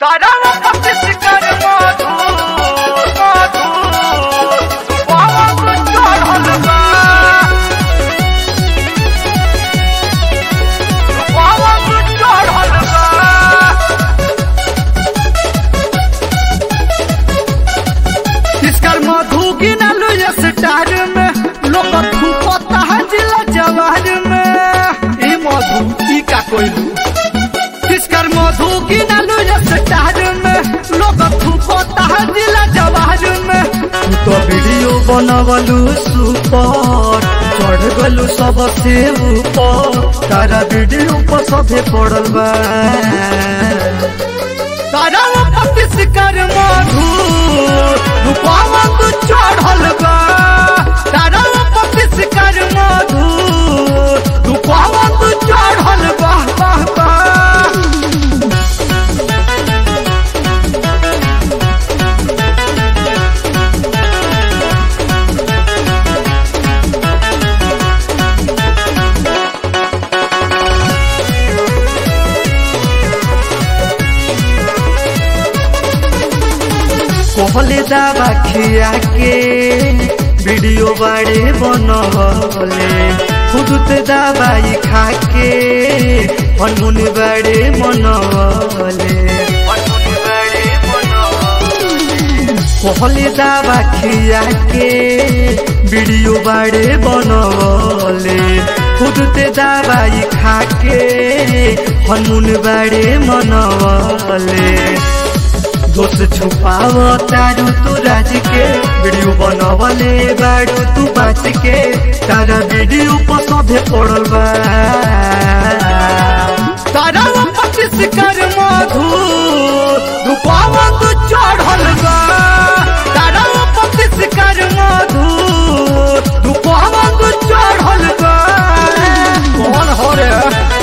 तारावा पतिस कर मधु मधु पावन चढ़ल बा पावन चढ़ल बा इसकर मधु गिनलु ये स्टार में लोग थूकता है जिला जवार में ई मधु ई का कोइलू इसकर मधु गिनलु ये स्टार में लोग थूकता है जिला जवार में तू तो वीडियो बनवलू सुपर चढ़ गलू सबसे ऊपर तारा वीडियो पर सभे पड़ल बा तारा पतिस कर मधु रूपावा तू चढ़ल बा तारा पतिस कर मधु रूपावा तू चढ़ल बा बाह बाह कहले दावा खिया के वीडियो बाड़े बनवले खुद दवाई खा के हनमुन बाड़े मनवले कहले दावा खिया के वीडियो बाड़े बनवले खुद ते दवाई खा के हनमुन बाड़े मनवले दोष छुपाव तारू तू राज के वीडियो बनवले बाड़ू तू बाच के तारा वीडियो पर सभे पड़ल बा तारा पच्चीस कर मधु रूपावा तू चढ़ल बा तारा पच्चीस कर मधु रूपावा तू चढ़ल बा कौन हो रे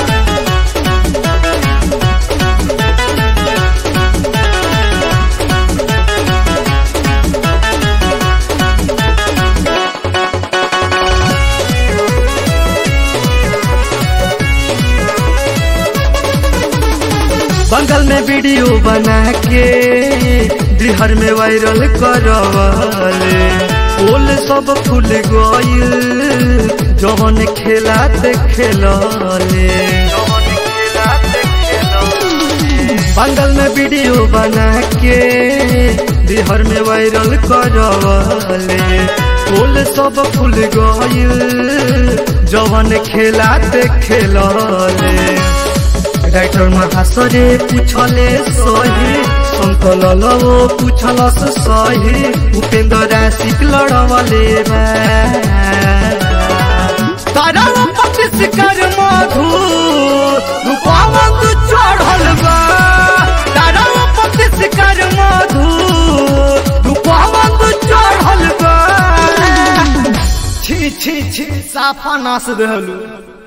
बंगल में वीडियो बना के बिहार में वायरल करवले फूल सब फूल गइल जवन खेलात खेलले बंगल में वीडियो बना के बिहार में वायरल करवले फूल सब फूल गइल जवन खेलात खेलले राइटर महासरे पूछले सही संकल लवो पूछलस सही उपेन्द्र राशिक लड़वले बा तारा पच्चीस कर मधु रूपावा तू चढ़ल बा तारा पच्चीस कर मधु रूपावा तू चढ़ल बा छी छी छी साफा नास रहलू